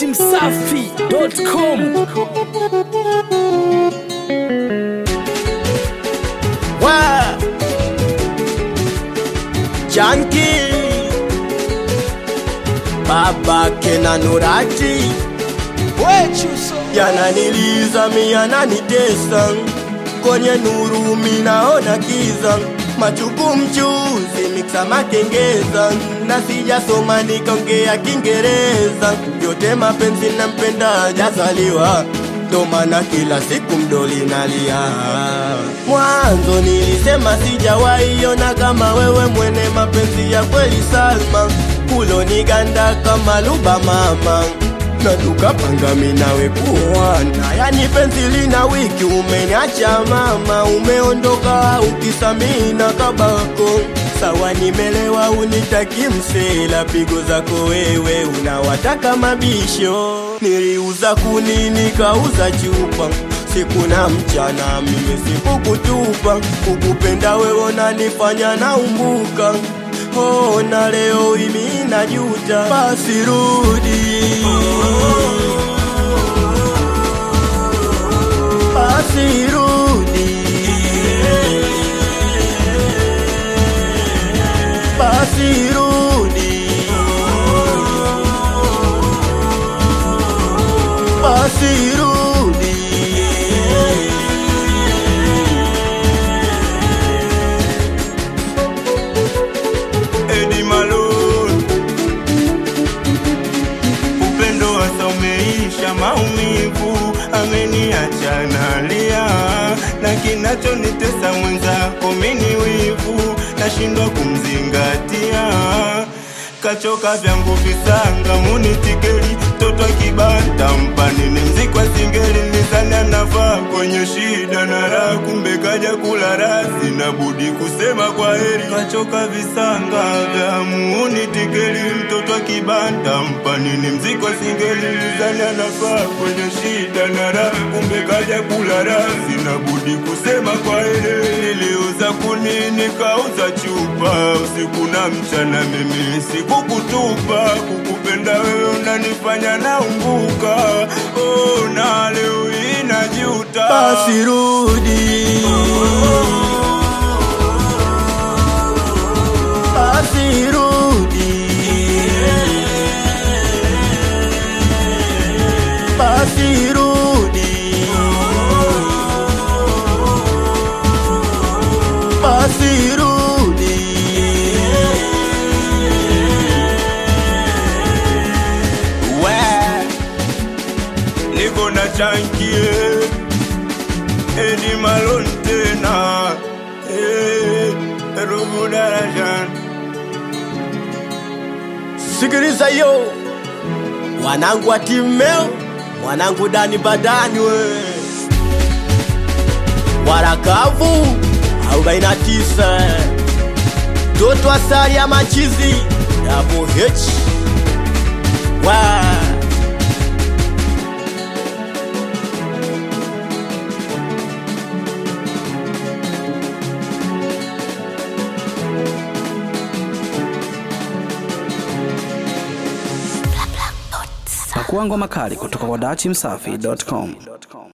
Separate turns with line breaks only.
datimsafi.com
Wa Janki Baba Kena Nurati Wechuso Yananiliza miyananitesa Kwenye nuru minaona kiza Machuku mchuzi miksa makengeza Na sijasoma nikaongea Kiingereza Yote mapenzi nampenda jazaliwa ndo maana kila siku mdoli nalia. Mwanzo nilisema sijawahi ona kama wewe mwene mapenzi ya kweli Salma, kuloniganda kama luba mama na tukapanga minawe kuoana, yani penzi lina wiki, umeniacha mama, umeondoka ukisamina kabako sawa, nimelewa unitaki msela, pigo zako wewe unawataka mabisho, niliuza kuni nikauza chupa siku na mchana, mimi sikukutupa, kukupenda wewe unanifanya naumbuka Oh, na leo imi najuta, basi rudi, basi rudi, basi rudi, basi rudi.
Eddie Malone. Upendo wasa umeisha, maumivu ameniacha nalia, na kinachonitesa mwenzako mini wivu, nashindwa kumzingatia kachoka vyangu visanga munitikeli toto kibata mpanini mzikwa singeli nizani anavaa kwenye shida na raha kumbe kaja kula rasi na budi kusema kwa heri kachoka visanga vya munitikeli mtoto kibanda mpanini mzikwa singeli nizani anavaa kwenye shida na raha kumbe kaja kula rasi na budi kusema kwa heri niliuza kuni nikauza chupa usiku na mchana mimi sikukutupa kukupenda wewe unanifanya naumbuka oh, na leo inajuta
basi rudi, basi rudi, basi rudi, basi rudi.
we niko na chankie Eddie Malone tena eh, Rubu Darajan
Sikiliza yo, wanangu wa timeo, mwanangu Dani Badani we warakavu 49 toto asali ya machizi Double H wa
pakuangwa makali kutoka kwa datimsafi.com